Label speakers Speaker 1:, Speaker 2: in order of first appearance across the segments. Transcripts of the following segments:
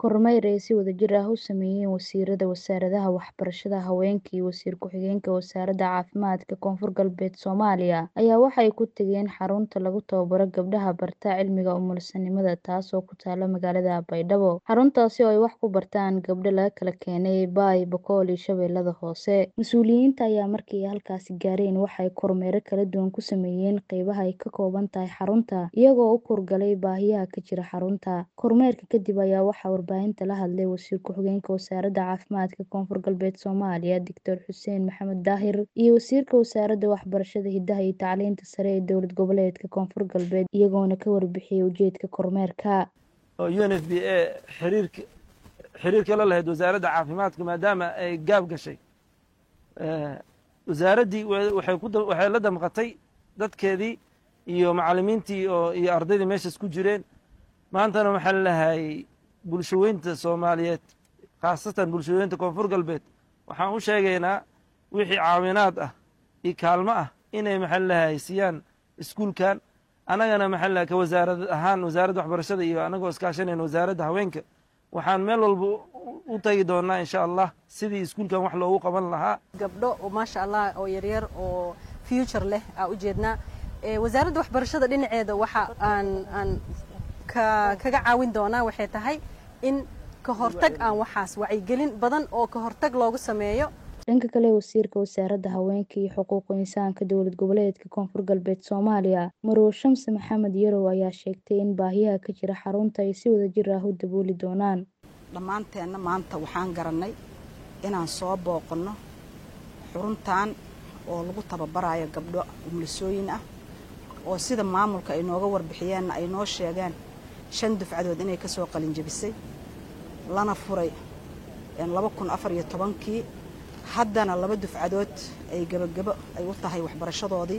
Speaker 1: Kormeer ay si wadajir ah u sameeyeen wasiirada Wasaaradaha Waxbarashada, Haweenka iyo Wasiir Ku-xigeenka Wasaaradda Caafimaadka Koonfur Galbeed Soomaaliya ayaa waxay ku tageen xarunta lagu tababaro gabdhaha barta cilmiga umulisanimada taasoo ku taala magaalada Baydhabo. Xaruntaasi oo ay wax ku bartaan gabdho laga kala keenay Baay, Boqol iyo Shabeellada Hoose. Mas'uuliyiinta ayaa markii ay halkaasi gaareen waxay kormeerro kala duwan ku sameeyeen qaybaha ay ka kooban tahay xarunta, iyagoo u kurgalay baahiyaha ka jira xarunta. Kormeerka kadib ayaa waxaa warbaahinta la hadlay Wasiir Ku-xigeenka Wasaaradda Caafimaadka Koonfur Galbeed Soomaaliya, Dr. Xuseen Maxamed Daahir, iyo Wasiirka Wasaaradda Waxbarashada, Hidaha iyo Tacliinta Sare ee Dowlad Goboleedka Koonfur Galbeed, iyagoona ka warbixiyay ujeedka kormeerka.
Speaker 2: UNFPA xiriirka xiriirka la lahayd wasaaradda caafimaadka maadaama ay gaab gashay wasaaraddii waxay ku waxay la damqatay dadkeedii iyo macallimiintii oo iyo ardaydii meeshaas ku jireen maantana waxaa lalahay bulshaweynta soomaaliyeed khaasatan bulshaweynta koonfur galbeed waxaan u sheegaynaa wixii caawinaad ah iyo kaalmo ah inay maxaa lalahay siiyaan iskuulkan annagana maxaa lalahay ka wasaarad ahaan wasaaradda waxbarashada iyo annagoo iskaashanayna wasaaradda haweenka waxaan meel walba u tagi doonaa insha allah sidii iskuulkan wax loogu qaban lahaa
Speaker 3: gabdho oo maasha allah oo yaryar oo future leh aa ujeednaa wasaaradda waxbarashada dhinaceeda waxa aan aan ka kaga caawin doonaa waxay tahay in ka hortag aan waxaas wacyigelin badan oo ka hortag loogu sameeyo
Speaker 1: dhanka kale wasiirka wasaaradda haweenka iyo xuquuqul insaanka dowlad goboleedka koonfur galbeed soomaaliya marow shamse maxamed yarow ayaa sheegtay in baahiyaha ka jira xarunta ay si wadajir ah u dabooli doonaan
Speaker 4: dhammaanteenna maanta waxaan garannay inaan soo booqanno xuruntan oo lagu tababarayo gabdho umulisooyin ah oo sida maamulka ay nooga warbixiyeenna ay noo sheegeen shan dufcadood inay ka soo qalinjabisay lana furay laba kun afar iyo tobankii haddana laba dufcadood ay gebagebo ay u tahay waxbarashadoodii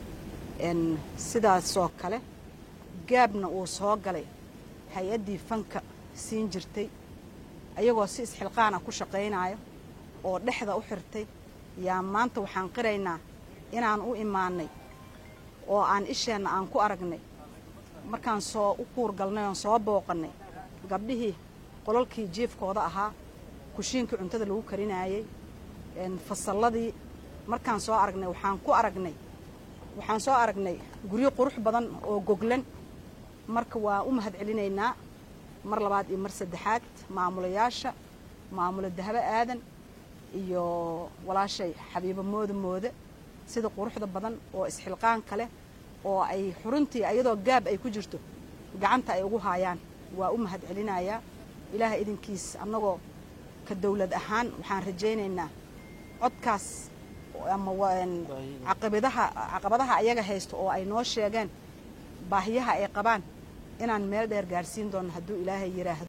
Speaker 4: sidaasoo kale gaabna uu soo galay hay-addii fanka siin jirtay ayagoo si isxilqaan ah ku shaqaynayo oo dhexda u xirtay yaa maanta waxaan qiraynaa inaan u imaanay oo aan isheenna aan ku aragnay markaan soo u kuurgalnay oon soo booqannay gabdhihii qolalkii jiifkooda ahaa kushiinkii cuntada lagu karinaayey fasalladii markaan soo aragnay waxaan ku aragnay waxaan soo aragnay guryo qurux badan oo goglan marka waa u mahad celinaynaa mar labaad iyo mar saddexaad maamulayaasha maamula dahabo aadan iyo walaashay xabiibo mooda moode sida quruxda badan oo isxilqaanka leh oo ay xuruntii ayadoo gaab ay ku jirto gacanta ay ugu haayaan waa u mahad celinayaa ilaaha idinkiis annagoo ka dawlad ahaan waxaan rajaynaynaa codkaas ama caqabadaha caqabadaha ayaga haysto oo ay noo sheegeen baahiyaha ay qabaan inaan meel dheer gaarsiin doono hadduu ilaahay yidhaahdo